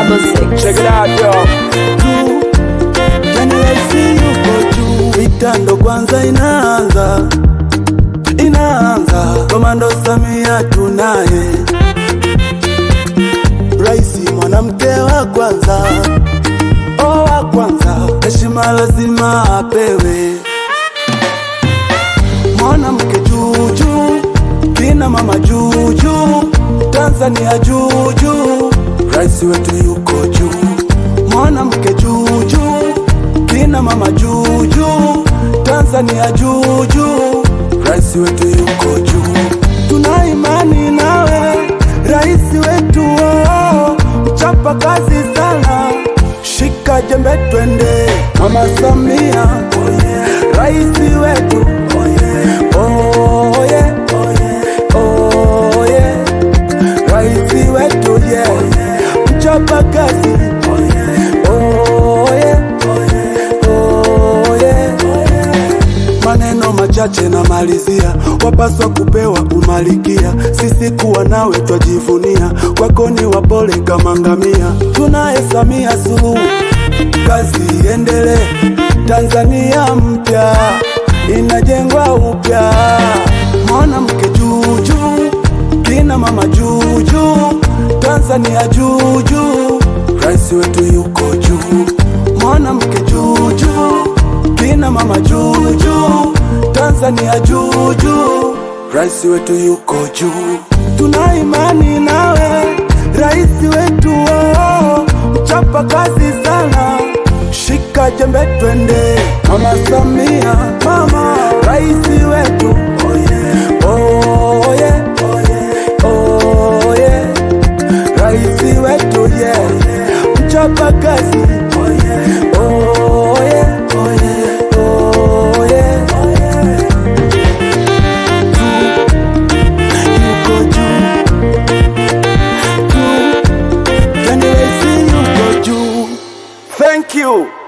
double six. Check it out, yo. juu, yani raisi yuko juu. Vita ndo kwanza inaanza, inaanza. Komando Samia tunaye, raisi mwanamke wa kwanza, o wa kwanza, heshima lazima apewe. Mwanamke juu juu, kina mama juu juu, Tanzania juu juu, rais wetu yuko juu. Mwanamke juu juu, kina mama juu juu, Tanzania juu juu, rais wetu yuko juu. Tuna imani nawe rais wetu, oh, mchapa kazi sana, shika jembe twende, mama Samia, oh yeah. rais wetu oh yeah. Oh yeah. Oh yeah. Rais wetu yeah. Mchapa kazi oh yeah. Oh yeah. Oh yeah. Maneno machache na malizia, wapaswa kupewa umalikia. Sisi kuwa nawe twajivunia, kwako ni wapole kama ngamia. Tunaye Samia Suluhu, kazi iendelee. Tanzania mpya inajengwa upya, mwanamke juu juu, kina mama juu juu, Tanzania juu juu, rais wetu yuko juu, mwanamke juu juu, kina mama juu juu, Tanzania juu juu, rais wetu yuko juu. Tuna imani nawe rais wetu, oh, mchapa kazi sana, shika jembe twende, mama Samia, mama rais wetu, oh yeah. Oh yeah. Oh yeah. Rais wetu yeah. Mchapa kazi oh yeah. Oh yeah. Oh yeah. Juu. Yuko juu. Juu. Yani rais yuko juu. Thank you.